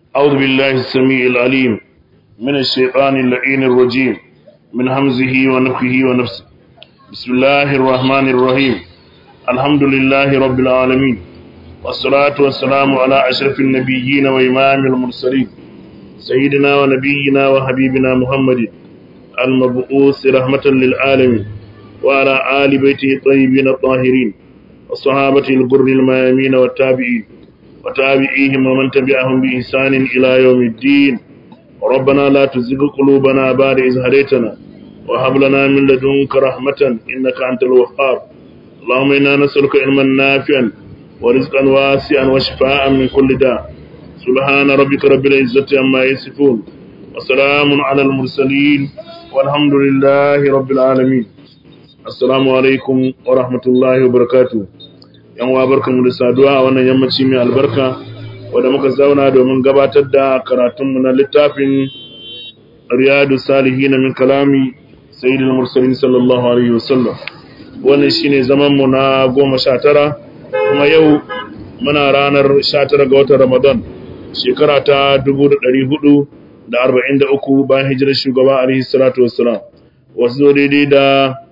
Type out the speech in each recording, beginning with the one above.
أعوذ بالله السميع العليم من الشيطان اللعين الرجيم من همزه ونفخه ونفسه بسم الله الرحمن الرحيم الحمد لله رب العالمين والصلاة والسلام على أشرف النبيين وإمام المرسلين سيدنا ونبينا وحبيبنا محمد المبعوث رحمة للعالمين وعلى آل بيته الطيبين الطاهرين وصحابته الغر الميامين والتابعين وتابعيهم ومن تبعهم بإحسان إلى يوم الدين ربنا لا تزغ قلوبنا بعد إذ هديتنا وهب لنا من لدنك رحمة إنك أنت الوهاب اللهم إنا نسألك علما نافعا ورزقا واسعا وشفاء من كل داء سبحان ربك رب العزة عما يصفون وسلام على المرسلين والحمد لله رب العالمين السلام عليكم ورحمة الله وبركاته yan wa barkanmu da saduwa a wannan yammaci mai albarka wanda muka zauna domin gabatar da karatunmu na littafin riyadu salihin min kalami sayyidul mursalin sallallahu alaihi wasallam wannan shine zaman mu na goma sha tara kuma yau muna ranar sha tara ga watan ramadan shekara ta dubu da ɗari hudu da arba'in da uku bayan hijirar shugaba alaihi salatu wassalam wasu zo daidai da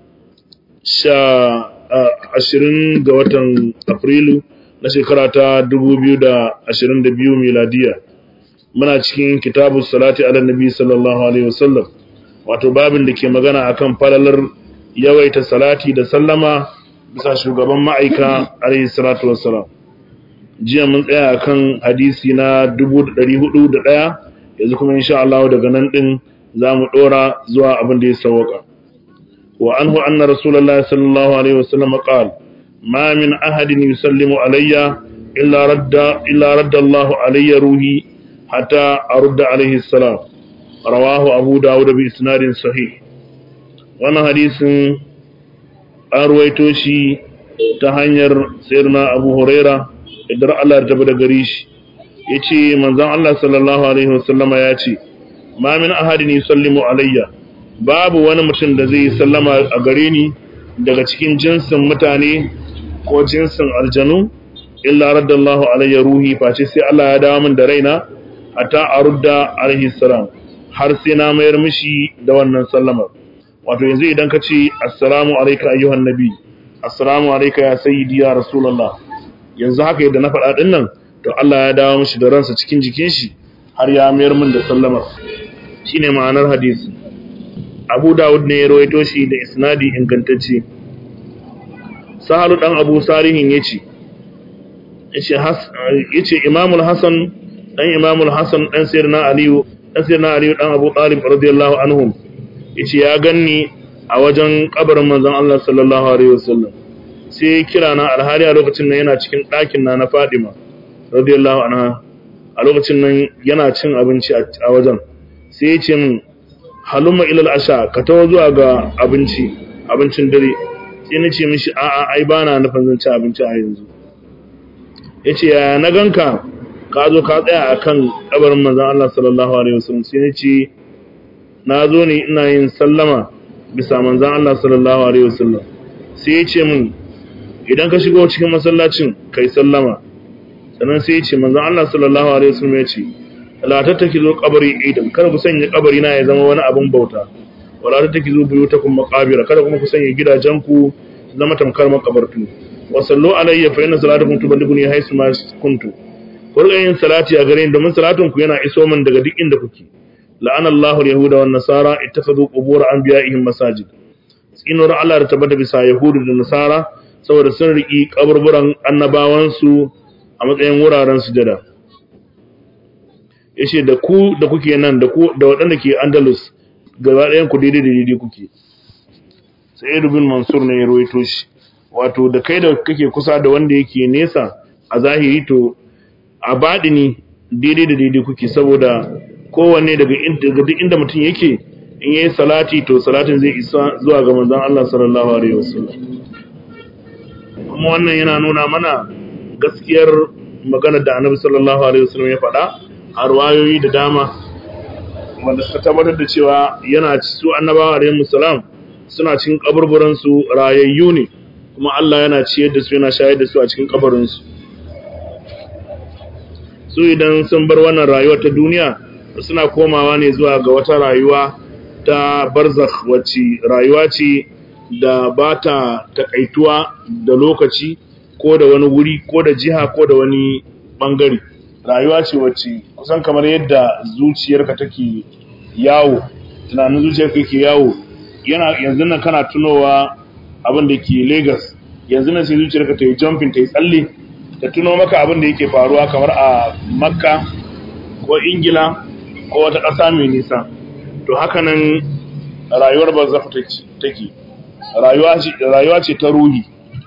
sha ashirin ga watan afrilu na shekara ta dubu biyu da ashirin da biyu miladiya muna cikin kitabu salati ala nabi sallallahu alaihi wasallam wato babin da ke magana akan falalar yawaita salati da sallama bisa shugaban ma'aika alaihi salatu wassalam jiya mun tsaya akan hadisi na dubu da ɗari hudu da ɗaya yanzu kuma insha Allah daga nan ɗin za mu ɗora zuwa abin da ya sauwaka وعنه أن رسول الله صلى الله عليه وسلم قال ما من أحد يسلم علي إلا رد, إلا رد الله علي روحي حتى أرد عليه السلام رواه أبو داود بإسناد صحيح وانا حديث أرويتوشي تهنير سيرنا أبو هريرة إدر الله ارتبط قريش يتي منزان الله صلى الله عليه وسلم ياتي ما من أحد يسلم عليّ babu wani mutum da zai sallama a gare ni daga cikin jinsin mutane ko jinsin aljanu illa raddallahu alayya ruhi face sai Allah ya dawo min da raina hatta arudda alaihi salam har sai na mayar mishi da wannan sallamar wato yanzu idan ka ce assalamu alayka ayyuhan nabi assalamu alayka ya sayyidi ya rasulullah yanzu haka yadda na faɗa din nan to Allah ya dawo mishi da ransa cikin jikin shi har ya mayar min da sallamar shine ma'anar hadisi abu dawud ne ya rawaito shi da isnadi ingantacce sahalu dan abu salihin yace yace imamul hasan dan imamul hasan dan sirna aliyu dan sirna aliyu dan abu talib radiyallahu anhum yace ya ganni a wajen kabarin manzon Allah sallallahu alaihi wasallam sai kira na alhari a lokacin nan yana cikin ɗakin na na Fadima radiyallahu anha a lokacin nan yana cin abinci a wajen sai ya ce min halumma ilal asha ka tawo zuwa ga abinci abincin dare sai na ce mishi a'a ai bana nufin zan ci abinci a yanzu yace ya na ganka ka zo ka tsaya akan kabarin manzon Allah sallallahu alaihi wasallam sai na ce na zo ne ina yin sallama bisa manzon Allah sallallahu alaihi wasallam sai ya ce min idan ka shigo cikin masallacin kai sallama sannan sai ya ce manzon Allah sallallahu alaihi wasallam ya ce la tattakizu qabri idan kada ku sanya kabari na ya zama wani abin bauta wala tattakizu buyutakum maqabira kada kuma ku sanya gidajen ku zama tamkar makabartu wa sallu alayya fa inna salatakum tuballighuni haythu ma kuntu ku riga yin salati a gare ni domin salatin ku yana iso min daga duk inda kuke la'ana Allahu al-yahuda wan nasara ittakhadhu qubur anbiya'ihim masajid tsinuwar Allah da tabbata bisa yahudu da nasara saboda sun riki kaburburan annabawansu a matsayin wuraren sujada yace da ku da kuke nan da ku da waɗanda ke Andalus gaba ɗayan ku daidai da daidai kuke sai Ibn Mansur ne ya rawaito shi wato da kai da kake kusa da wanda yake nesa a zahiri to a baɗini daidai da daidai kuke saboda kowanne daga daga duk inda mutum yake in yayi salati to salatin zai isa zuwa ga manzon Allah sallallahu alaihi wasallam kuma wannan yana nuna mana gaskiyar maganar da Annabi sallallahu alaihi wasallam ya faɗa a ruwayoyi da dama wanda suka tabbatar da cewa yana su annabawa alaihi salam suna cikin kaburburan su rayayyu ne kuma Allah yana ciyar da su yana shayar da su a cikin kabarin su su idan sun bar wannan rayuwa ta duniya suna komawa ne zuwa ga wata rayuwa ta barzakh wacce rayuwa ce da ba ta takaituwa da lokaci ko da wani wuri ko da jiha ko da wani bangare rayuwa ce wacce kusan kamar yadda zuciyarka take yawo tunanin zuciyarka ke yawo yana yanzu nan kana tunowa abin da ke Lagos yanzu nan sai zuciyarka ta yi jumping ta yi tsalle ta tuno maka abin da yake faruwa kamar a Makka ko Ingila ko wata ƙasa mai nisa to haka nan rayuwar barzakh take rayuwa ce ta ruhi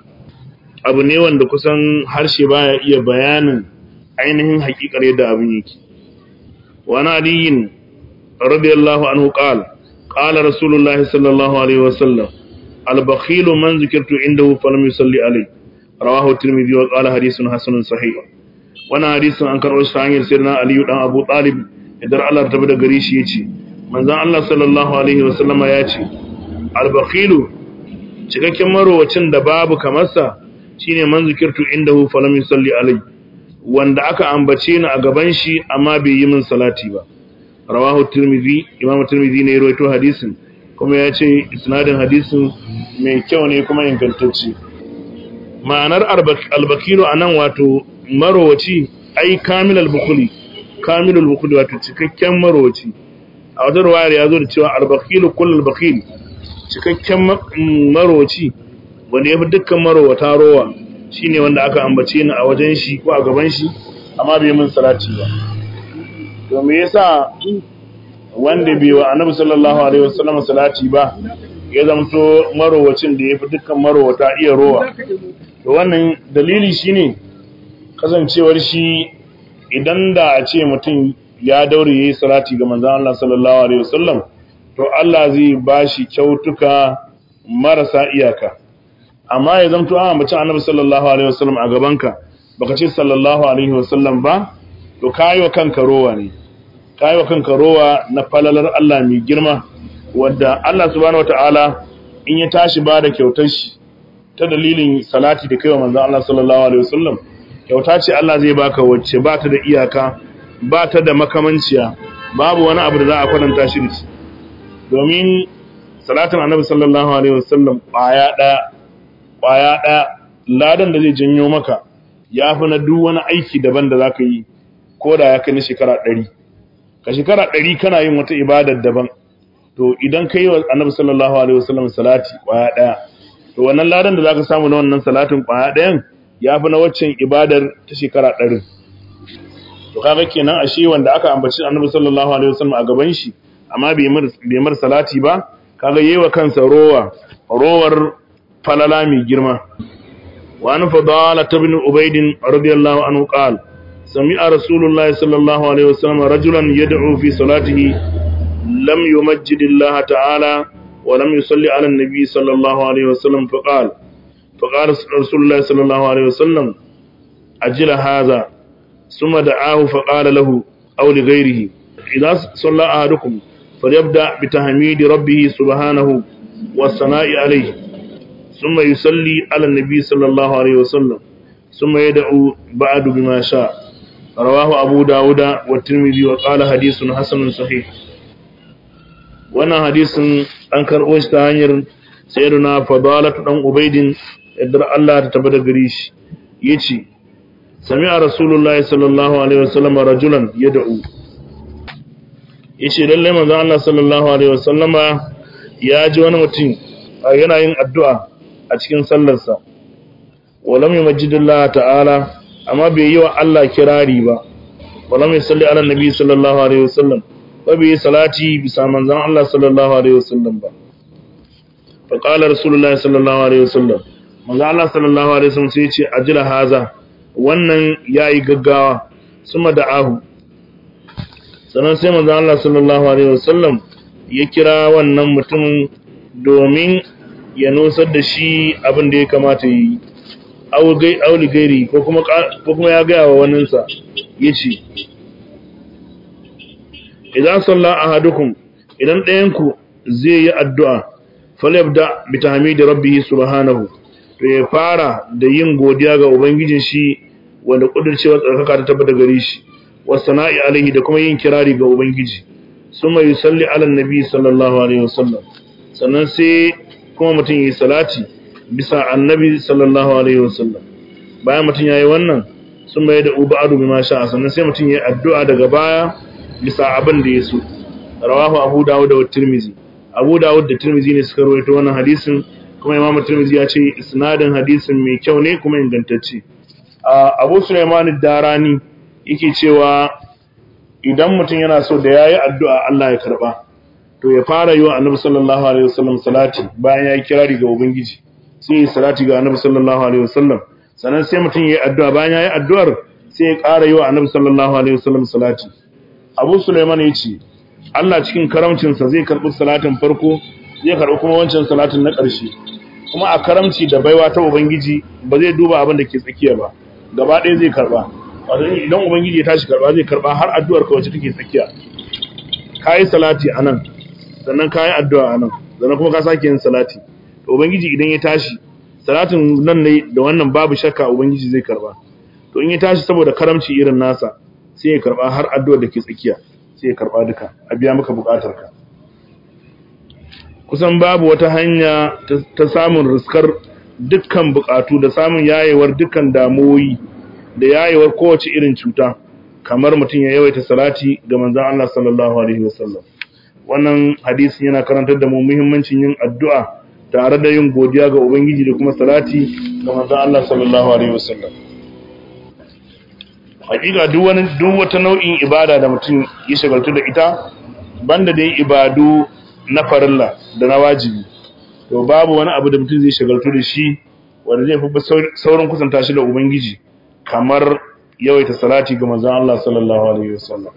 abu ne wanda kusan harshe baya iya bayanin ainihin hakikar yadda abin yake wani aliyin radiyallahu anhu qala qala rasulullahi sallallahu alaihi wasallam al-bakhilu man zikirtu indahu falam yusalli alayhi rawahu tirmidhi wa qala hadithun hasanun sahih wannan hadisin an karɓo shi ta hanyar sirna aliyu dan abu talib idan Allah ta bada gare shi yace manzon Allah sallallahu alaihi wasallama yace al-bakhilu cikakken marowacin da babu kamarsa shine man zikirtu indahu falam yusalli alayhi wanda aka ambace ni a gaban shi amma bai yi min salati ba rawahu tirmidhi imamu tirmidhi ne ya rawaito hadisin kuma ya ce isnadin hadisin mai kyau ne kuma ingantacce ma'anar albakiru anan wato marowaci ai kamilal bukhuli kamilul bukhuli wato cikakken marowaci a wata ruwayar ya zo da cewa albakilu kullul bakhil cikakken marowaci wanda ya fi dukkan marowata rowa shine wanda aka ambace ni a wajen shi ko a gaban shi amma bai min salati ba to me yasa wanda bai wa annabi sallallahu alaihi wasallam salati ba ya zamto marowacin da ya fi dukkan marowata iya rowa to wannan dalili shine kasancewar shi idan da a ce mutum ya daure yayi salati ga manzon Allah sallallahu alaihi wasallam to Allah zai bashi kyautuka marasa iyaka amma ya zamto an ambaci annabi sallallahu alaihi wasallam a gabanka baka ce sallallahu alaihi wasallam ba to kayi wa kanka rowa ne kayi wa kanka rowa na falalar Allah mai girma wanda Allah subhanahu wataala in ya tashi ba da kyautar shi ta dalilin salati da kaiwa manzon Allah sallallahu alaihi wasallam kyauta ce Allah zai baka wacce ba ta da iyaka ba ta da makamanciya babu wani abu da za a kwatanta shi da shi domin salatin annabi sallallahu alaihi wasallam kwaya daya kwaya daya ladan da zai janyo maka ya fi na duk wani aiki daban da zaka yi ko da ya kai na shekara ɗari ka shekara ɗari kana yin wata ibadar daban to idan ka yi wa annabi sallallahu alaihi wasallam salati kwaya ɗaya to wannan ladan da zaka samu na wannan salatin kwaya ɗayan ya fi na waccan ibadar ta shekara ɗari to kaga kenan ashe wanda aka ambaci annabi sallallahu alaihi wasallam a gaban shi amma bai mar salati ba kaga yewa kansa rowa rowar falala mai girma wa an fadala ibn ubayd radiyallahu anhu qala سمع رسول الله صلى الله عليه وسلم رجلا يدعو في صلاته لم يمجد الله تعالى ولم يصلي على النبي صلى الله عليه وسلم فقال فقال رسول الله صلى الله عليه وسلم أجل هذا ثم دعاه فقال له أو لغيره إذا صلى أحدكم فليبدأ بتحميد ربه سبحانه والثناء عليه ثم يصلي على النبي صلى الله عليه وسلم ثم يدعو بعد بما شاء رواه أبو داود والترمذي وقال حديث حسن صحيح wannan hadisin an karɓo shi ta hanyar sayyiduna fadalatu dan ubaidin yadda Allah ta tabbata gare shi yace sami'a rasulullahi sallallahu alaihi wasallam rajulan yad'u yace lalle manzo Allah sallallahu alaihi wasallama ya ji wani mutum yana yin addu'a a cikin sallarsa walam yumajjidillah ta'ala amma bai yi wa Allah kirari ba walam yusalli ala nabi sallallahu alaihi wasallam ba bai salati bisa manzon Allah sallallahu alaihi wasallam ba fa qala rasulullahi sallallahu alaihi wasallam manzon Allah sallallahu alaihi wasallam sai ya ce ajila haza wannan yayi gaggawa suma da'ahu sannan sai manzon Allah sallallahu alaihi wasallam ya kira wannan mutum domin ya nusar da shi abin da ya kamata yi auli gairi ko kuma ya gaya wa waninsa ya ce idan salla a hadukun idan ɗayanku zai yi addu'a falabda bi tahmidi rabbihi subhanahu to ya fara da yin godiya ga ubangijin shi wanda kudurcewa tsarkaka ta tabbata gare shi wa sana'i alaihi da kuma yin kirari ga ubangiji summa yusalli ala annabi sallallahu alaihi wasallam sannan sai kuma mutum yi salati bisa annabi sallallahu alaihi wasallam bayan mutum yayi wannan sun mai da ubadu bima sha sannan sai mutum yayi addu'a daga baya bisa abin da ya so rawahu abu dawud da tirmizi abu dawud da tirmizi ne suka rawaito wannan hadisin kuma imam tirmizi ya ce isnadin hadisin mai kyau ne kuma ingantacce abu sulaiman darani yake cewa idan mutum yana so da yayi addu'a Allah ya karba to ya fara yi wa annabi sallallahu alaihi wasallam salati bayan ya yi kirari ga ubangiji sai ya salati ga annabi sallallahu alaihi wasallam sannan sai mutum ya yi addu'a bayan ya yi addu'ar sai ya ƙara yi wa annabi sallallahu alaihi wasallam salati abu sulaiman ya ce Allah cikin karamcinsa zai karɓi salatin farko zai karɓi kuma wancan salatin na ƙarshe kuma a karamci da baiwa ta ubangiji ba zai duba abin da ke tsakiya ba gaba ɗaya zai karɓa wato idan ubangiji ya tashi karɓa zai karɓa har addu'ar ka wacce take tsakiya kayi salati anan sannan kayi addu'a anan sannan kuma ka sake yin salati to ubangiji idan ya tashi salatin nan ne da wannan babu shakka ubangiji zai karba to in ya tashi saboda karamci irin nasa sai ya karba har addu'ar da ke tsakiya sai ya karba duka a biya maka bukatar ka kusan babu wata hanya ta samun riskar dukkan bukatu da samun yayewar dukkan damuwoyi da yayewar kowace irin cuta kamar mutum ya yawaita salati ga manzon Allah sallallahu alaihi wasallam wannan hadisi yana karantar da mu muhimmancin yin addu'a tare da yin godiya ga ubangiji da kuma salati ga manzon Allah sallallahu alaihi wasallam hakika duk wani duk wata nau'in ibada da mutum ya shagaltu da ita banda dai ibadu na farilla da na wajibi to babu wani abu da mutum zai shagaltu da shi wanda zai fi saurin kusanta shi da ubangiji kamar yawaita salati ga manzon Allah sallallahu alaihi wasallam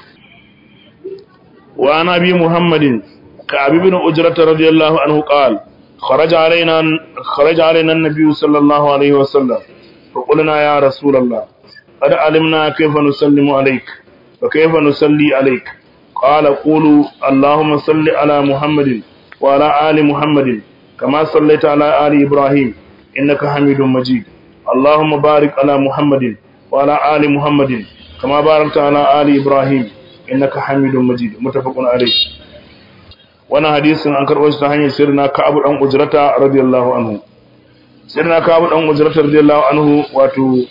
wa ana bi muhammadin ka abi bin ujrat radiyallahu anhu qala خرج علينا خرج علينا النبي صلى الله عليه وسلم فقلنا يا رسول الله قد علمنا كيف نسلم عليك وكيف نصلي عليك قال قولوا اللهم صل على محمد وعلى آل محمد كما صليت على آل إبراهيم إنك حميد مجيد اللهم بارك على محمد وعلى آل محمد كما باركت على آل إبراهيم إنك حميد مجيد متفق عليه wannan hadisin an karɓo shi ta hanyar sirna Ka'ab dan Ujrata radiyallahu anhu sirna Ka'ab dan Ujrata radiyallahu anhu wato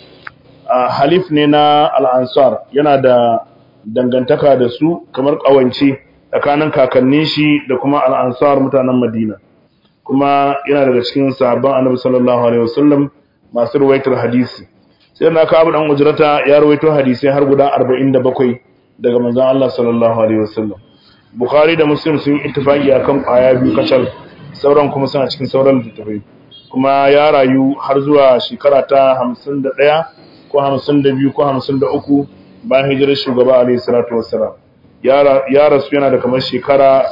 halif ne na al-Ansar yana da dangantaka da su kamar kawance tsakanin kakannin shi da kuma al-Ansar mutanen Madina kuma yana daga cikin sahabban Annabi sallallahu alaihi wasallam masu ruwaitar hadisi sirna Ka'ab dan Ujrata ya ruwaito hadisi har guda 47 daga manzon Allah sallallahu alaihi wasallam Bukhari da Muslim sun ittifaki akan kwaya biyu kacal sauran kuma suna cikin sauran littattafai kuma ya rayu har zuwa shekara ta 51 ko 52 ko 53 bayan hijirar shugaba alayhi salatu wassalam ya rasu yana da kamar shekara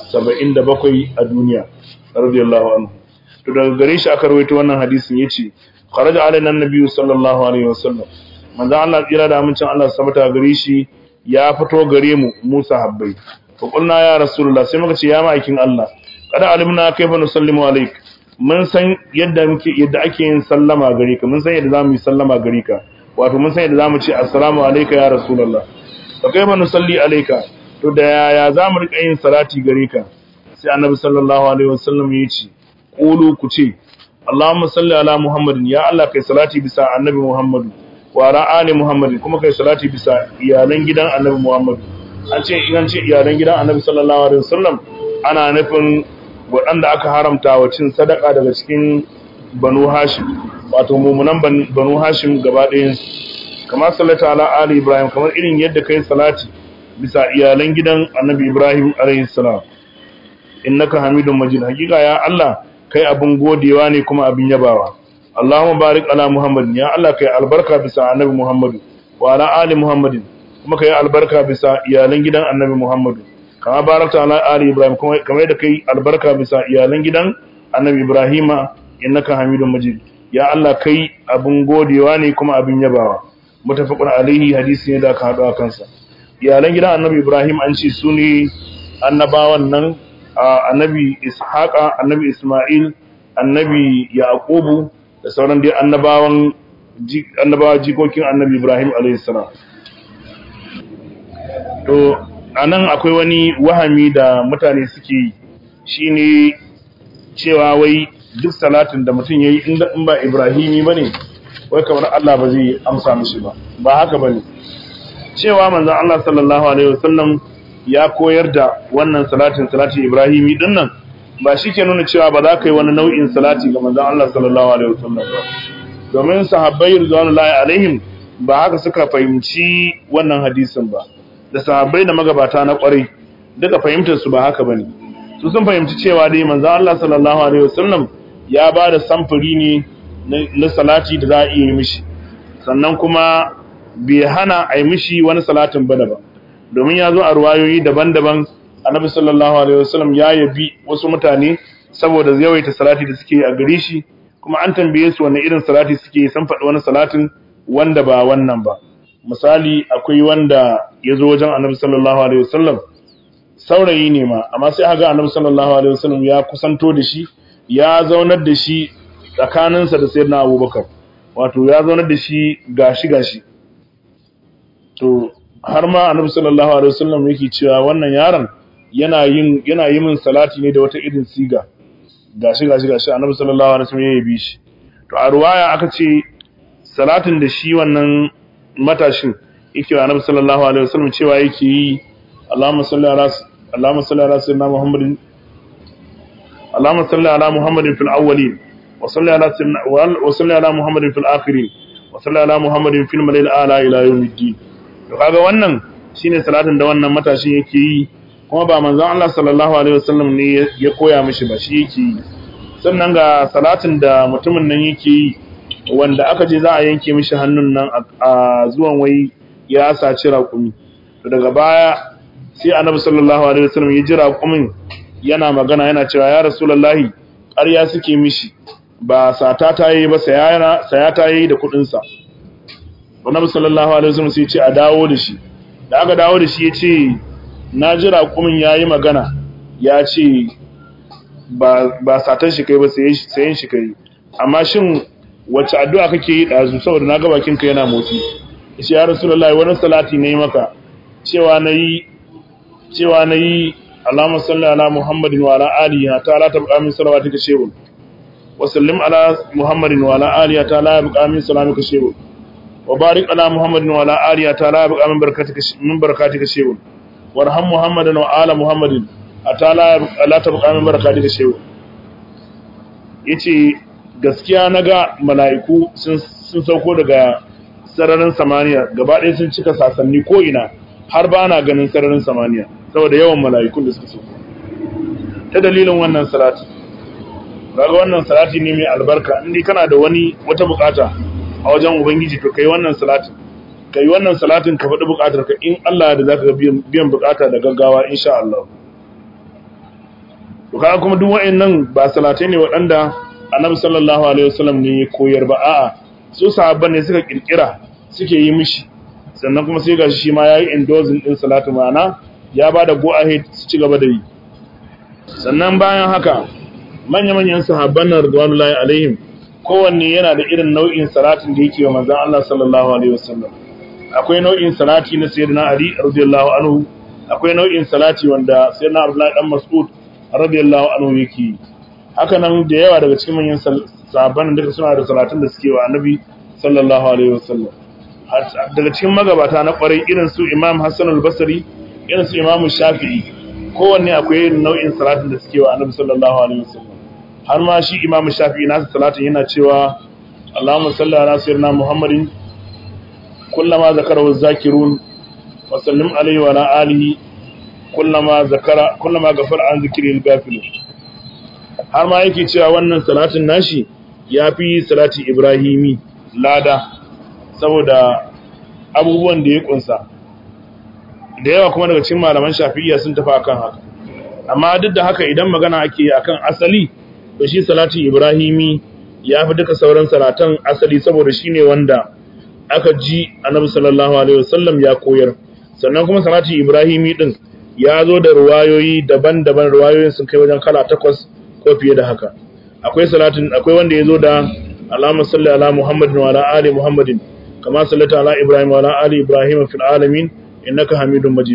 77 a duniya radiyallahu anhu to daga gare shi aka rawaito wannan hadisin yace kharaja alaina annabiyyu sallallahu alaihi wasallam manzo Allah tsira da amincin Allah sabata gare shi ya fito gare mu Musa habbai faƙulna ya rasulullah sai muka ce ya ma'aikin Allah kada alimna kaifa nusallimu alaik mun san yadda muke yadda ake yin sallama gare ka mun san yadda zamu yi sallama gare ka wato mun san yadda zamu ce assalamu alayka ya rasulullah fa kaifa nusalli alayka to da yaya zamu rika yin salati gare ka sai annabi sallallahu alaihi wasallam ya ce qulu ku ce Allahumma salli ala Muhammadin ya Allah kai salati bisa annabi Muhammadu wa ala ali Muhammadin kuma kai salati bisa iyalan gidan annabi Muhammadu an ce in an ce iyalan gidan annabi sallallahu alaihi wasallam ana nufin waɗanda aka haramta wa cin sadaka daga cikin banu hashim wato mumunan banu hashim gaba ɗayan kama sallata ala ali ibrahim kamar irin yadda kai salati bisa iyalan gidan annabi ibrahim alaihi salam innaka hamidun majid hakika ya allah kai abin godewa ne kuma abin yabawa allahumma barik ala muhammadin ya allah kai albarka bisa annabi muhammadu wa ala ali muhammadin kuma kai albarka bisa iyalan gidan annabi Muhammadu kama barakta ala ali Ibrahim kuma kamar da kai albarka bisa iyalan gidan annabi Ibrahima innaka Hamidum Majid ya Allah kai abun godewa ne kuma abin yabawa mutafaqun alaihi hadisi ne da aka hado a kansa iyalan gidan annabi Ibrahim an ce su ne annabawan nan annabi Ishaqa annabi Isma'il annabi Yaqubu da sauran dai annabawan annabawa jikokin annabi Ibrahim alaihi salam to anan akwai wani wahami da mutane suke yi shine cewa wai duk salatin da mutum yayi in ba Ibrahimi bane wai kamar Allah ba zai amsa mishi ba ba haka bane cewa manzon Allah sallallahu alaihi wasallam ya koyar da wannan salatin salati Ibrahimi din nan ba shi ke nuna cewa ba za ka yi wani nau'in salati ga manzon Allah sallallahu alaihi wasallam ba domin sahabbai ridwanullahi alaihim ba haka suka fahimci wannan hadisin ba da sahabbai da magabata na kwarai duka fahimtar su ba haka bane su sun fahimci cewa dai manzon Allah sallallahu alaihi wasallam ya ba da samfuri ne na salati da za a iya yi mishi sannan kuma bai hana a yi mishi wani salatin bane ba domin ya zo a ruwayoyi daban-daban annabi sallallahu alaihi wasallam ya yabi wasu mutane saboda yawaita salati da suke a gare shi kuma an tambaye su wanne irin salati suke san faɗi wani salatin wanda ba wannan ba misali akwai wanda ya zo wajen annabi sallallahu alaihi wasallam saurayi ne ma amma sai aka annabi sallallahu alaihi wasallam ya kusanto da shi ya zaunar da shi tsakaninsa da sayyidina abubakar wato ya zaunar da shi gashi gashi to har ma annabi sallallahu alaihi wasallam yake cewa wannan yaron yana yin yana yi min salati ne da wata irin siga gashi gashi gashi annabi sallallahu alaihi wasallam ya yabi shi to a ruwaya aka ce salatin da shi wannan matashin yake wa annabi sallallahu alaihi wasallam cewa yake yi Allahumma salli ala Allahumma salli ala sayyidina Muhammadin Allahumma salli ala Muhammadin fil awwalin wa salli ala sayyidina wa salli ala Muhammadin fil akhirin wa salli ala Muhammadin fil malil ala ila yawmiddin to kaga wannan shine salatin da wannan matashin yake yi kuma ba manzon Allah sallallahu alaihi wasallam ne ya koya mishi ba shi yake yi sannan ga salatin da mutumin nan yake yi wanda aka je za a yanke mishi hannun nan a zuwan wai ya saci raƙumi to daga baya sai annabi sallallahu alaihi wasallam ya ji raƙumin yana magana yana cewa ya rasulullahi ƙarya suke mishi ba sata ta yi ba saya ta yi da kuɗinsa annabi sallallahu alaihi wasallam sai ya ce a dawo da shi da aka dawo da shi ya ce na ji raƙumin ya yi magana ya ce ba satan shi kai ba sayen shi kai amma shin wacce addu'a kake yi ɗazu saboda na ga bakinka yana motsi shi ya rasulullahi wani salati ne maka cewa na yi cewa na yi alama salli ala muhammadin wa ala alihi ta la tabqa min salawatika shay'un wa sallim ala muhammadin wa ala alihi ta la yabqa min salamika shay'un wa barik ala muhammadin wa ala alihi ta la yabqa min barakatika min barakatika shay'un warham muhammadan wa ala muhammadin ata la tabqa min barakatika shay'un yace gaskiya naga mala'iku sun sun sauko daga sararin samaniya gaba ɗaya sun cika sasanni ko ina har ba na ganin sararin samaniya saboda yawan mala'ikun da suka sauko ta dalilin wannan salati kaga wannan salati ne mai albarka indai kana da wani wata bukata a wajen ubangiji to kai wannan salatin kai wannan salatin ka faɗi bukatar ka in Allah da zaka ga biyan bukata da gaggawa insha Allah to kaga kuma duk wa'annan ba salatai ne waɗanda Annabi sallallahu alaihi wasallam ne ya koyar ba a'a su sahabban ne suka kirkira suke yi mishi sannan kuma sai gashi shi ma yayi endorsing din salatu ma'ana ya bada go ahead su ci gaba da yi sannan bayan haka manya-manyan sahabban nan radwanullahi alaihim kowanne yana da irin nau'in salatin da yake wa manzon Allah sallallahu alaihi wasallam akwai nau'in salati na sayyidina Ali radiyallahu anhu akwai nau'in salati wanda sayyidina Abdullah dan Mas'ud radiyallahu anhu yake haka nan da yawa daga cikin manyan sahabban da suna da salatin da suke wa Annabi sallallahu alaihi wasallam daga cikin magabata na kwarai irin su Imam Hassan al-Basri irin su Imam Shafi'i kowanne akwai irin nau'in salatin da suke wa Annabi sallallahu alaihi wasallam har ma shi Imam Shafi'i nasa salatin yana cewa Allahumma salli ala sayyidina Muhammadin كلما ذكره الذاكرون وسلم عليه وعلى آله كلما ذكر كلما غفر عن ذكر الغافلون har ma yake cewa wannan salatin nashi ya fi salati ibrahimi lada saboda abubuwan da ya kunsa da yawa kuma daga cikin malaman shafi'iyya sun tafi akan haka amma duk da haka idan magana ake akan asali to shi salati ibrahimi ya fi duka sauran salatan asali saboda shine wanda aka ji annabi sallallahu alaihi wasallam ya koyar sannan kuma salati ibrahimi din ya zo da ruwayoyi daban-daban ruwayoyin sun kai wajen kala takwas ko fiye da haka akwai salatin akwai wanda ya zo da Allahumma salli ala Muhammadin wa ala ali Muhammadin kama sallata ala Ibrahim wa ala ali Ibrahim fil alamin innaka Hamidum Majid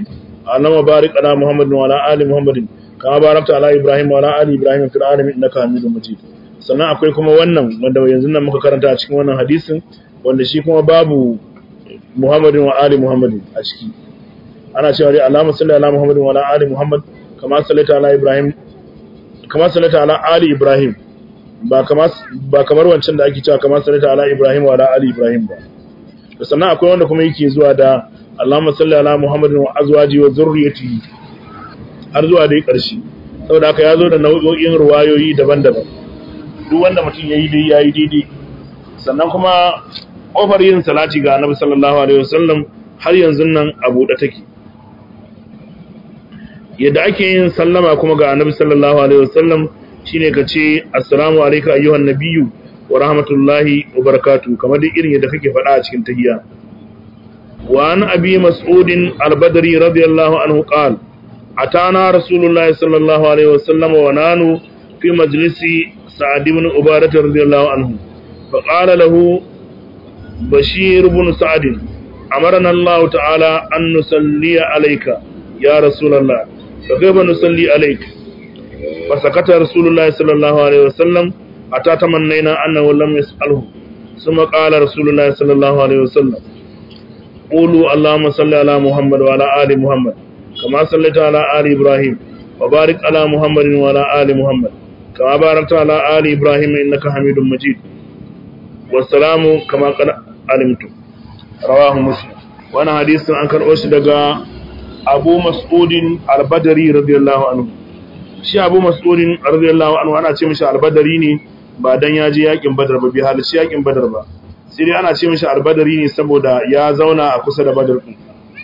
Allahumma barik ala Muhammadin wa ala ali Muhammadin kama barakta ala Ibrahim wa ala ali Ibrahim fil alamin innaka Hamidum Majid sannan akwai kuma wannan wanda yanzu nan muka karanta a cikin wannan hadisin wanda shi kuma babu Muhammadin wa ali Muhammadin a ciki ana cewa dai Allahumma salli ala Muhammadin wa ala ali Muhammad kama sallaita ala Ibrahim kama sallaita ala ali Ibrahim ba kama ba kamar wancan da ake cewa kama sallaita ala Ibrahim wa ala ali Ibrahim ba da sannan akwai wanda kuma yake zuwa da Allahumma salli ala Muhammadin wa azwaji wa zurriyyatihi har zuwa dai ƙarshe saboda haka ya zo da nau'o'in ruwayoyi daban-daban duk wanda mutum yayi dai yayi daidai sannan kuma kofar yin salati ga Annabi sallallahu alaihi wasallam har yanzu nan a buɗe take yadda ake yin sallama kuma ga Annabi sallallahu alaihi wasallam shine ka ce assalamu alayka ayyuhan nabiyyu wa rahmatullahi wa barakatuh kamar dai irin yadda kake faɗa a cikin tahiyya wa an abi mas'ud al-badri radiyallahu anhu qala atana rasulullahi sallallahu alaihi wasallam wa nanu fi majlisi sa'ad ibn ubadah radiyallahu anhu fa qala lahu bashir ibn sa'd amarna Allah ta'ala an nusalli alayka ya rasulullah fa kayfa nusalli alayka فسكت رسول الله صلى الله عليه وسلم حتى تمنينا أنه لم يسأله ثم قال رسول الله صلى الله عليه وسلم قولوا اللهم صل على محمد وعلى آل محمد كما صليت على آل إبراهيم وبارك على محمد وعلى آل محمد كما باركت على آل إبراهيم إنك حميد مجيد والسلام كما قد علمتم رواه مسلم وانا حديث عن كان أشدق أبو مسعود البدري رضي الله عنه shi abu mas'udin radiyallahu anhu ana ce mishi albadari ne ba dan ya je yakin badar ba bi halarci yakin badar ba sai dai ana ce mishi albadari ne saboda ya zauna a kusa da badar din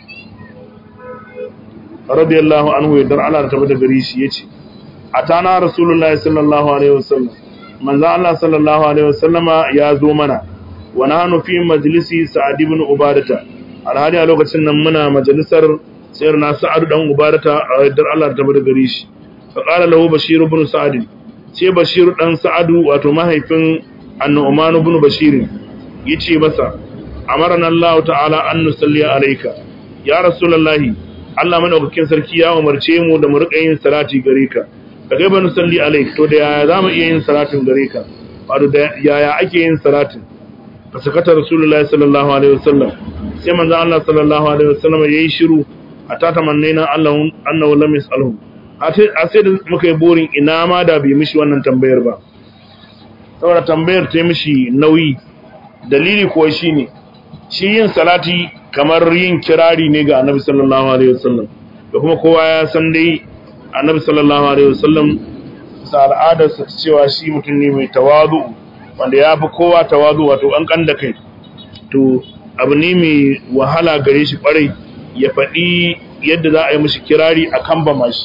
radiyallahu anhu ya dar Allah ta bada gari shi yace atana rasulullahi sallallahu alaihi wasallam manzo Allah sallallahu alaihi wasallama ya zo mana wa nahnu fi majlisi sa'ad ibn ubadata alhali a lokacin nan muna majalisar sayyidina sa'ad dan ubadata a dar Allah ta bada gari shi faƙala lahu bashiru bin sa'ad ce bashiru ɗan sa'adu wato mahaifin annu'man ibn bashir yace masa amarna Allah ta'ala an nusalli alayka ya rasulullahi Allah madaukakin sarki ya umarce mu da mu rika yin salati gare ka da kai ba nusalli alayk to da yaya zamu iya yin salatin gare ka wato da yaya ake yin salatin fa sakata rasulullahi sallallahu alaihi wasallam sai manzo Allah sallallahu alaihi wasallam yayi shiru hatta tamannaina Allah annahu lam yasalhu a sai da muka yi burin ina ma da bai mishi wannan tambayar ba saboda tambayar ta mishi nauyi dalili kuwa shi ne shi yin salati kamar yin kirari ne ga annabi sallallahu alaihi wasallam da kuma kowa ya san dai annabi sallallahu alaihi wasallam sa al'adarsa ta cewa shi mutum ne mai tawazu wanda ya fi kowa tawazu wato an kan da kai to abu ne mai wahala gare shi kwarai ya faɗi yadda za a yi mishi kirari a kan ba mashi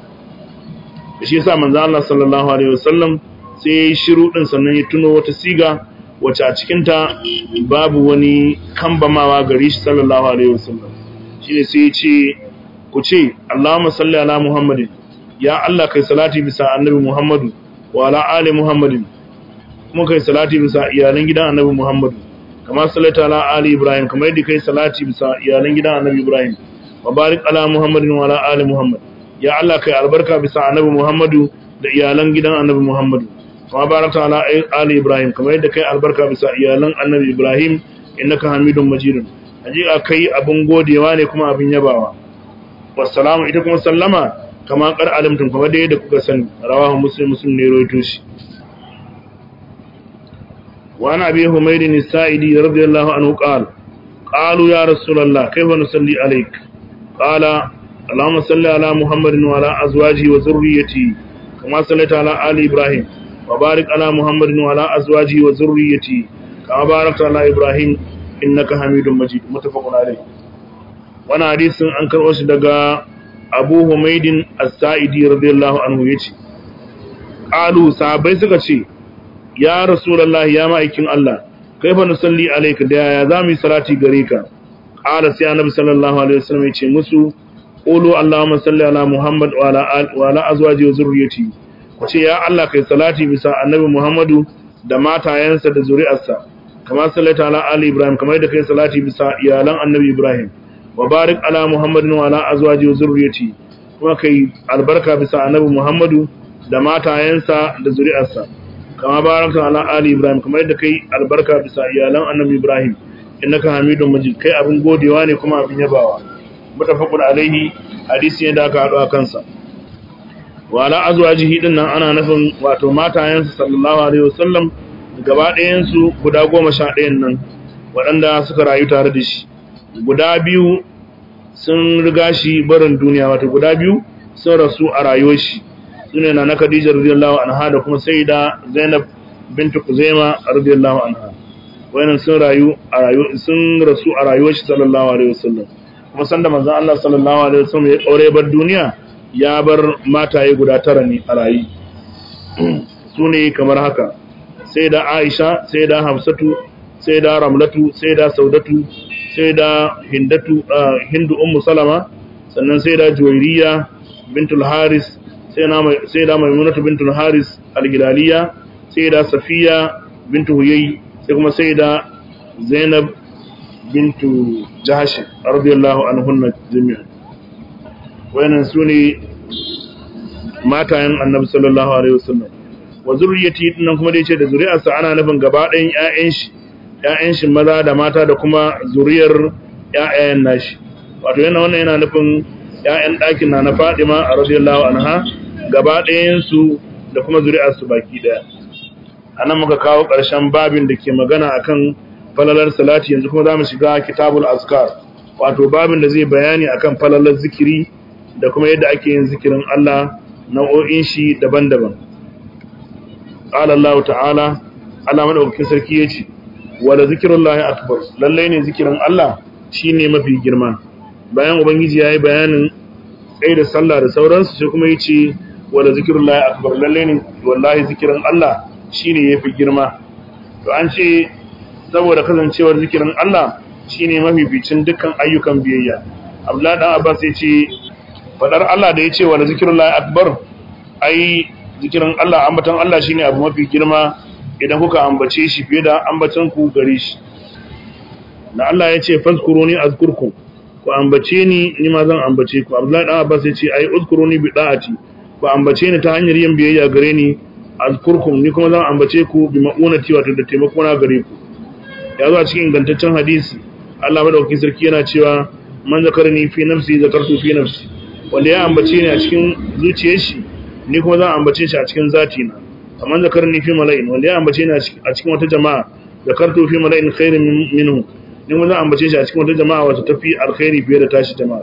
da shi yasa manzo Allah sallallahu alaihi wasallam sai ya yi shiru din sannan ya tuno wata siga wacce a cikin ta babu wani kambamawa gare shi sallallahu alaihi wasallam shine sai ya ce ku ce Allahumma salli ala Muhammadin ya Allah kai salati bisa annabi Muhammadu wa ala ali Muhammadin kuma kai salati bisa iyalan gidan annabi Muhammadu kama sallata ala ali Ibrahim kamar yadda kai salati bisa iyalan gidan annabi Ibrahim wa barik ala Muhammadin wa ala ali Muhammad ya Allah kai albarka bisa annabi Muhammadu da iyalan gidan annabi Muhammadu kama barakta ala ali Ibrahim kamar yadda kai albarka bisa iyalan annabi Ibrahim innaka Hamidum Majidun hakika kai abin godewa ne kuma abin yabawa wassalamu ita kuma sallama kama kar alimtum kamar da yadda kuka sani rawahu muslim muslim ne rawaito shi wa ana bi humayd as-sa'idi radiyallahu anhu qala qalu ya rasulullah kayfa nusalli alayk qala اللهم صل على محمد وعلى ازواجه وذريته كما صليت على ال ابراهيم وبارك على محمد وعلى ازواجه وذريته كما باركت على ابراهيم انك حميد مجيد متفق عليه وانا حديث an karɓo shi daga Abu Humaydin As-Sa'idi radiyallahu anhu yace qalu sahabbai suka ce ya rasulullah ya ma'aikin Allah kaifa nusalli alayka da ya zamu yi salati gare ka qala sai annabi sallallahu alaihi wasallam yace musu qulu allahumma salli ala muhammad wa ala wa ala azwaji wa zurriyyati wace ya Allah kai salati bisa annabi muhammadu da matayensa da zuri'arsa kama sallata ala ali ibrahim kamar da kai salati bisa iyalan annabi ibrahim wa barik ala muhammadin wa ala azwaji wa zurriyati kuma kai albarka bisa annabi muhammadu da matayensa da zuri'arsa kama baraka ala ali ibrahim kamar yadda kai albarka bisa iyalan annabi ibrahim innaka hamidun majid kai abin godewa ne kuma abin yabawa mutafaqun alaihi hadisi ne da aka hadu a kansa wa ala azwajihi din nan ana nufin wato matayensa sallallahu alaihi wasallam gaba ɗayan su guda goma sha ɗayan nan waɗanda suka rayu tare da shi guda biyu sun riga shi barin duniya wato guda biyu sun rasu a rayuwar shi sune na Khadija radiyallahu anha da kuma Sayyida Zainab bint Kuzaima radiyallahu anha wayannan sun rayu a rayu sun rasu a rayuwar shi sallallahu alaihi wasallam kuma sanda manzon Allah sallallahu alaihi wasallam ya kaure bar duniya ya bar mataye guda tara ne a rayi sune kamar haka Sayyida Aisha Sayyida Hafsatu Sayyida Ramlatu Sayyida Saudatu Sayyida Hindatu Hindu Ummu Salama sannan Sayyida Juwairiya bintul Haris sai da maimunatu bintul haris al-gilaliya sai da safiya bintu huyai sai kuma sai da zainab bintu jahash radiyallahu anhunna jami'an wayannan sune matayen annabi sallallahu alaihi wasallam wa zurriyati dinnan kuma dai ce da zuri'arsa ana nufin gaba ɗayan ƴaƴan shi ƴaƴan shi maza da mata da kuma zuriyar ƴaƴayen nashi wato yana wannan yana nufin ƴaƴan ɗakin na na Fadima radiyallahu anha gaba ɗayansu da kuma zuri'arsu baki ɗaya a nan muka kawo ƙarshen babin da ke magana akan falalar salati yanzu kuma za mu shiga kitabul azkar wato babin da zai bayani akan falalar zikiri da kuma yadda ake yin zikirin Allah nau'o'in shi daban-daban qala Allah ta'ala Allah madaukakin sarki yace wala zikrullahi akbar lalle ne zikirin Allah shine mafi girma bayan ubangiji yayi bayanin tsaye da sallah da sauransu sai kuma yace wala zikirullahi akbar lalle ne wallahi zikirin Allah shine yafi girma to an ce saboda kasancewar zikirin Allah shine mafificin dukkan ayyukan biyayya Abdullah dan Abbas yace fadar Allah da yace wala zikirullahi akbar ai zikirin Allah ambaton Allah shine abu mafi girma idan kuka ambace shi fiye da ambacin ku gare shi da Allah yace fazkuruni azkurkum ku ambace ni ni ma zan ambace ku Abdullah dan Abbas yace ai uzkuruni bi da'ati ku ambace ni ta hanyar yin biyayya gare ni azkurkum ni kuma zan ambace ku bi ma'unati wato da taimako na gare ku ya zo a cikin ingantaccen hadisi Allah madaukakin sarki yana cewa man zakarni fi nafsi zakartu fi nafsi wanda ya ambace ni a cikin zuciyar shi ni kuma zan ambace shi a cikin zati na man zakarni fi mala'in wanda ya ambace ni a cikin wata jama'a zakartu fi mala'in khairin minhu ni kuma zan ambace shi a cikin wata jama'a wata tafi alkhairi fiye da tashi jama'a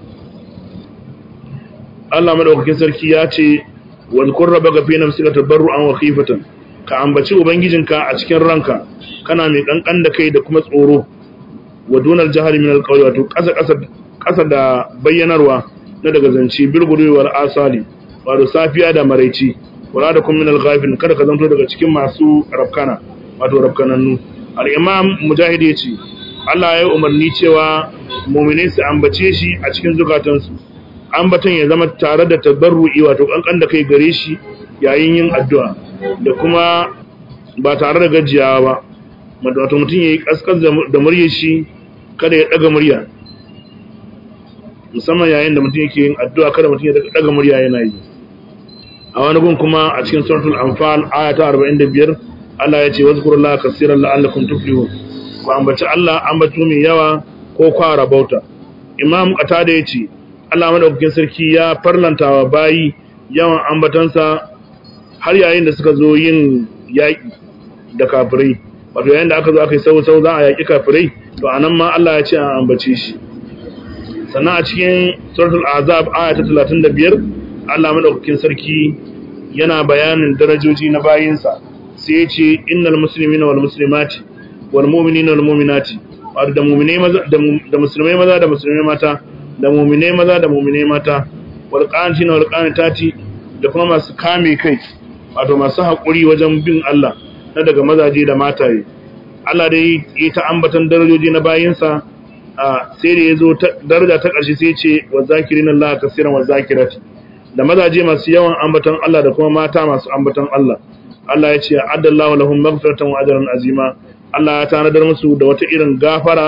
Allah madaukakin sarki ya ce wadhkur rabbaka fi nafsika tabarruan wa khifatan ka ambaci ubangijinka a cikin ranka kana mai kankan da kai da kuma tsoro wa dunar jahari min alqawli wato kasa kasa kasa da bayyanarwa na daga zance bilguri wal asali wato safiya da maraici wala da kun min alghafin kada ka zanto daga cikin masu rafkana wato rafkanannu al-imam mujahid yace Allah ya umarni cewa mu'minai su ambace shi a cikin zukatansu ambaton ya zama tare da tabarru'i wato kankan da kai gare shi yayin yin addu'a da kuma ba tare da gajiyawa ba wato mutum ya yi kaskas da muryar shi kada ya daga murya musamman yayin da mutum yake yin addu'a kada mutum ya daga murya yana yi a wani gun kuma a cikin suratul anfal aya ta 45 Allah ya ce wazkurullaha kaseeran la'allakum tuflihun ku ambaci Allah ambato mai yawa ko kwara bauta imam qatada yace Allah madaukakin sarki ya farlanta wa bayi yawan ambatansa har yayin da suka zo yin yaƙi da kafirai wato yayin da aka zo aka yi sau-sau za a yaƙi kafirai to anan ma Allah ya ce an ambace shi sannan a cikin suratul azab aya ta 35 Allah madaukakin sarki yana bayanin darajoji na bayinsa sai ya ce innal muslimina wal muslimati wal mu'minina wal mu'minati wato da mu'minai maza da musulmai maza da musulmai mata da mu'minai maza da mu'minai mata wal qanitina wal qanitati da kuma masu kame kai wato masu haƙuri wajen bin Allah na daga mazaje da mataye Allah dai ya ta ambatan darajoji na bayinsa sai da ya zo daraja ta ƙarshe sai ce wa zakirin Allah kasiran wa zakirati da mazaje masu yawan ambatan Allah da kuma mata masu ambatan Allah Allah ya ce addallahu lahum maghfiratan wa ajran azima Allah ya tanadar musu da wata irin gafara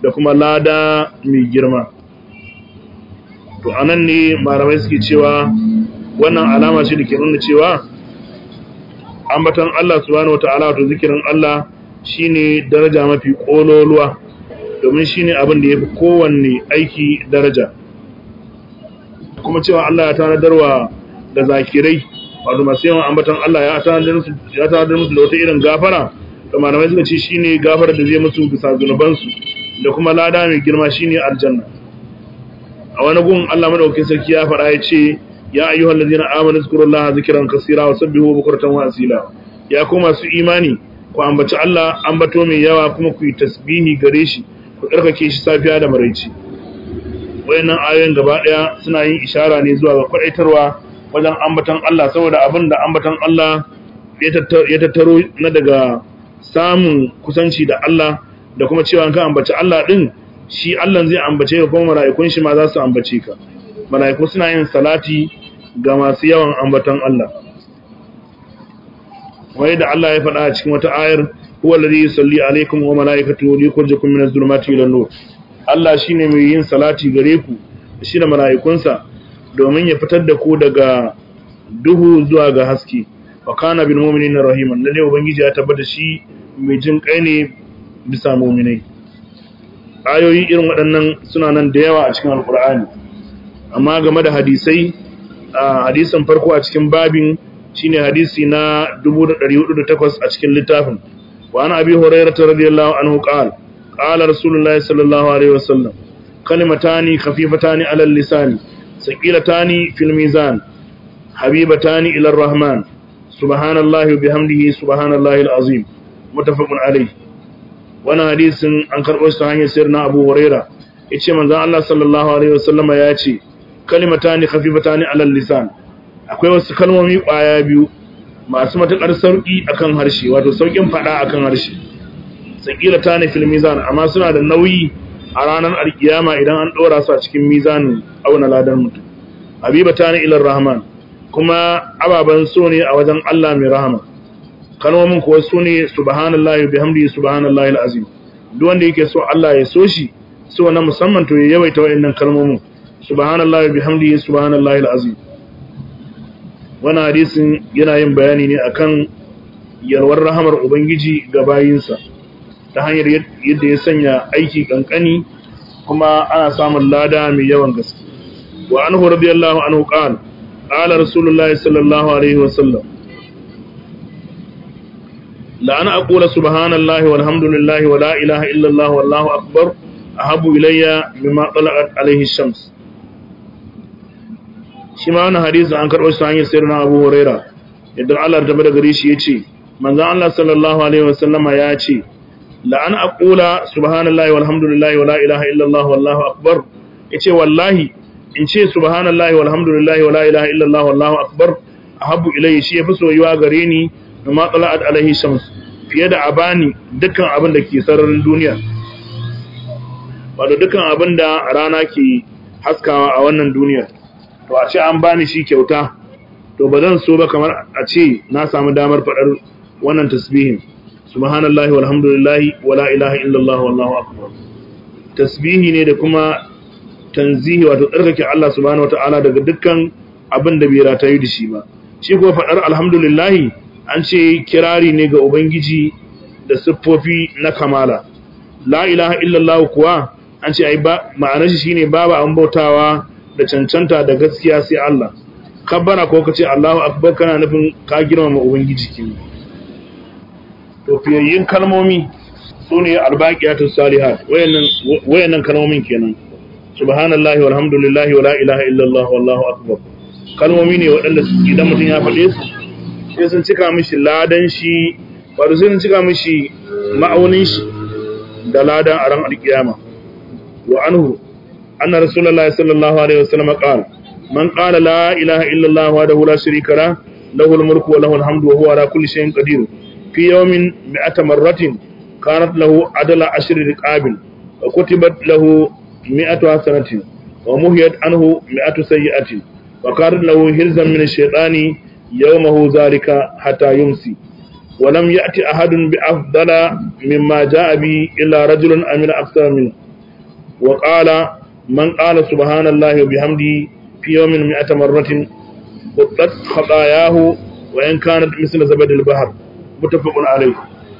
da kuma lada mai girma to anan ne malamai suke cewa wannan alama ce da ke nuna cewa ambaton Allah subhanahu wata'ala wato zikirin Allah shine daraja mafi kololuwa domin shine abin da yafi kowanne aiki daraja kuma cewa Allah ya tanadarwa da zakirai wato masu yawan ambaton Allah ya tanadar musu ya tanadar musu da wata irin gafara to malamai suka ce shine gafara da zai musu bisa zunubansu da kuma lada mai girma shine aljanna a wani gun Allah madaukakin sarki ya faɗa ya ce ya ayyuhal ladina amanu zkurullaha zikran kaseera wa sabbihu bukratan wa asila ya ku masu imani ku ambaci Allah ambato mai yawa kuma ku yi tasbihi gare shi ku karkake shi safiya da maraici wayannan ayoyin gaba daya suna yin ishara ne zuwa ga kwadaitarwa wajen ambatan Allah saboda abin da ambatan Allah ya tattaro na daga samun kusanci da Allah da kuma cewa ka ambaci Allah din shi Allah zai ambace ka kuma mala'ikun shi ma za su ambace ka mala'iku suna yin salati ga masu yawan ambatan Allah wai da Allah ya faɗa a cikin wata ayar huwa alladhi yusalli alaykum wa malaikatuhu liyukhrijakum minaz zulumati ila nur Allah shine mai yin salati gare ku shi da mala'ikunsa domin ya fitar da ku daga duhu zuwa ga haske wa kana bil mu'minina rahiman lalle ubangiji ya tabbata shi mai jin kai ne bisa mu'minai ayoyi irin waɗannan suna nan da yawa a cikin alqur'ani amma game da hadisai a hadisin farko a cikin babin shine hadisi na 1408 a cikin littafin wa ana abi hurairah radiyallahu anhu qala qala rasulullahi sallallahu alaihi wasallam kalimatani khafifatani ala lisani saqilatani fil mizan habibatani ila arrahman subhanallahi wa bihamdihi subhanallahi alazim muttafaqun alayh wannan hadisin an karbo shi ta hanyar sirna abu hurairah yace manzon Allah sallallahu alaihi wasallama ya ce kalimatani khafifatani ala lisan akwai wasu kalmomi kwaya biyu masu matakar sauki akan harshe wato saukin fada akan harshe saqilatani fil mizan amma suna da nauyi a ranar alkiyama idan an dora su a cikin mizanin auna ladan mutum habibatani ila rahman kuma ababan so ne a wajen Allah mai rahama kalmomin kuwa su ne subhanallahi bihamdihi subhanallahi alazim duk wanda yake so Allah ya so shi so na musamman to ya yawaita wayannan kalmomin subhanallahi bihamdihi subhanallahi alazim wannan hadisin yana yin bayani ne akan yarwar rahamar ubangiji ga bayinsa ta hanyar yadda ya sanya aiki kankani kuma ana samun lada mai yawan gaske wa anhu radiyallahu anhu qala qala rasulullahi sallallahu alaihi wasallam la ana aqula subhanallahi walhamdulillahi wa la ilaha illa allah wallahu akbar ahabu ilayya mimma talaqat alaihi shams shi ma wannan hadisi an karɓo shi hanyar sayyidina Abu Huraira yadda Allah ya tabbata gare shi yace manzon Allah sallallahu alaihi wasallama ya ce la an aqula subhanallahi walhamdulillahi wala ilaha illa Allah wallahu akbar yace wallahi in ce subhanallahi walhamdulillahi wala ilaha illa Allah wallahu akbar ahabbu ilayya shi yafi soyuwa gare ni ma tala'at alaihi shams fiye da abani dukkan abin da ke sararin duniya wato dukkan abin da rana ke haskawa a wannan duniyar to a ce an bani shi kyauta to ba zan so ba kamar a ce na samu damar faɗar wannan tasbihin subhanallahi walhamdulillahi wala ilaha illallah wallahu akbar tasbihi ne da kuma tanzihi wato tsarkake Allah subhanahu wataala daga dukkan abin da bai ratayu da shi ba shi kuma faɗar alhamdulillahi an ce kirari ne ga ubangiji da siffofi na kamala la ilaha illallah kuwa an ce ai ba ma'anar shi shine babu an bautawa da cancanta da gaskiya sai Allah kabbara ko kace Allahu akbar kana nufin ka girmama ubangiji kin to fiyayyin kalmomi sune albaqiyatus salihat wayannan wayannan kalmomin kenan subhanallahi walhamdulillahi wala ilaha illallah wallahu akbar kalmomi ne waɗanda idan mutum ya faɗe su sai sun cika mishi ladan shi wato sai sun cika mishi ma'aunin shi da ladan a ran alkiyama wa anhu anna rasulullahi sallallahu alaihi wasallam qala man qala la ilaha illa allah wahdahu la sharika la lahu al-mulku wa lahu al-hamdu wa huwa ala kulli shay'in qadir fi yawmin mi'ata marratin kanat lahu adala ashri riqabil wa kutibat lahu mi'atu hasanatin wa muhiyat anhu mi'atu sayyi'atin wa kanat lahu hirzan min ash-shaytani yawmahu zalika hatta yumsi ولم يأتي أحد بأفضل مما جاء به إلا رجل أمن أكثر منه wa qala man qala subhanallahi wa bihamdihi fi yawmin mi'ata marratin quttat khatayahu wa in kanat misla zabadil bahr muttafaqun alayh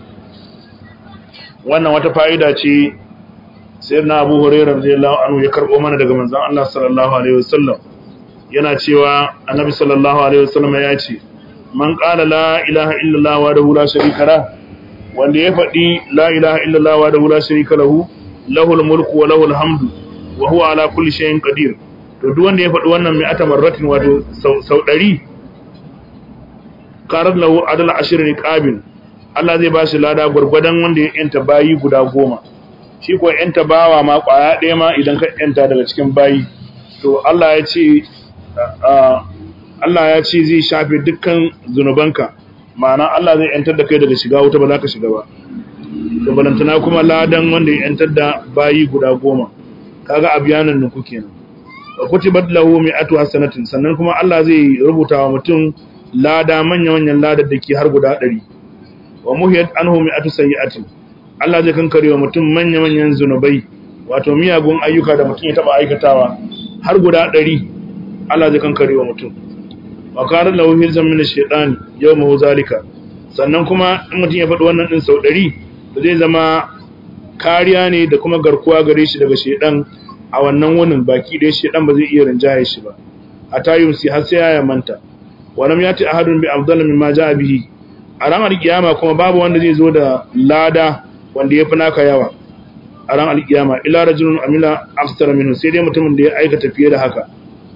wannan wata fa'ida ce sayyidina Abu Hurairah radiyallahu anhu ya karbo mana daga manzon Allah sallallahu alaihi wasallam yana cewa annabi sallallahu alaihi wasallam ya ce man qala la ilaha illallah wa la sharika la wanda ya faɗi la ilaha illallah wa la sharika lahu lahul mulku wa lahul hamdu wa huwa ala kulli shay'in qadir to duk wanda ya faɗi wannan mai ata marratin wato sau 100 qarar lahu adal ashr riqabin Allah zai ba shi lada gurgurdan wanda ya yanta bayi guda goma shi ko yanta bawa ma kwaya ɗaya ma idan ka yanta daga cikin bayi to Allah ya ce Allah ya ce zai shafe dukkan zunubanka ma'ana Allah zai yantar da kai daga shiga wuta ba za ka shiga ba to balantana kuma ladan wanda ya yantar da bayi guda goma kaga abiyanan nuku kenan wa kutibat lahu mi'atu hasanatin sannan kuma Allah zai rubuta wa mutum lada manya manyan ladar da ke har guda 100 wa muhiyat anhu mi'atu sayyi'atin Allah zai kankare wa mutum manya manyan zunubai wato miyagun ayyuka da mutum ya taba aikatawa har guda 100 Allah zai kankare wa mutum wa kana lahu hirzan min ash-shaytan yawma zalika sannan kuma in mutum ya faɗi wannan din sau 100 zai zama kariya ne da kuma garkuwa gare shi daga shedan a wannan wunin baki da shedan ba zai iya rinjaye shi ba a tayyum si har sai ya manta walam yati ahadun bi afdal mimma jaa bihi a ran alkiyama kuma babu wanda zai zo da lada wanda yafi naka yawa a ran alkiyama ila rajulun amila afsara minhu sai dai mutumin da ya aikata fiye da haka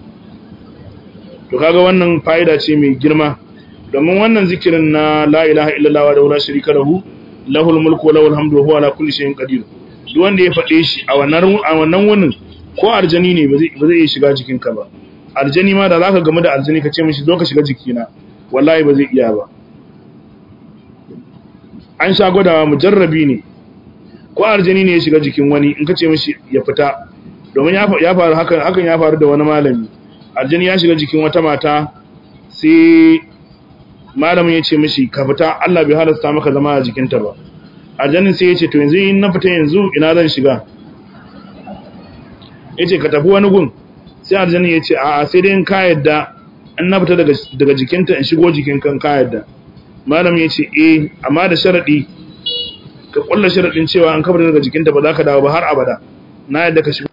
to kaga wannan fa'ida ce mai girma domin wannan zikirin na la ilaha illallah wa la sharika lahu lahul mulku wa lahul hamdu wa huwa ala kulli shay'in qadir duk wanda ya fade shi a wannan a wannan wunin ko arjani ne ba zai ba zai shiga jikin ka ba arjani ma da zaka gamu da arjani ka ce mishi zo ka shiga jikina wallahi ba zai iya ba an sha gwadawa mujarrabi ne ko arjani ne ya shiga jikin wani in ka ce mishi ya fita domin ya faru hakan hakan ya faru da wani malami arjani ya shiga jikin wata mata sai malamin ya ce mishi ka fita Allah bai halasta maka zama a jikinta ba aljannin sai ya ce to yanzu in na fita yanzu ina zan shiga ya ce ka tafi wani gun sai aljannin ya ce a'a sai dai in ka yadda in na fita daga jikinta in shigo jikin kan ka yadda malamin ya ce eh amma da sharaɗi ka ƙulla sharaɗin cewa an kafa daga jikinta ba za ka dawo ba har abada na yadda ka shigo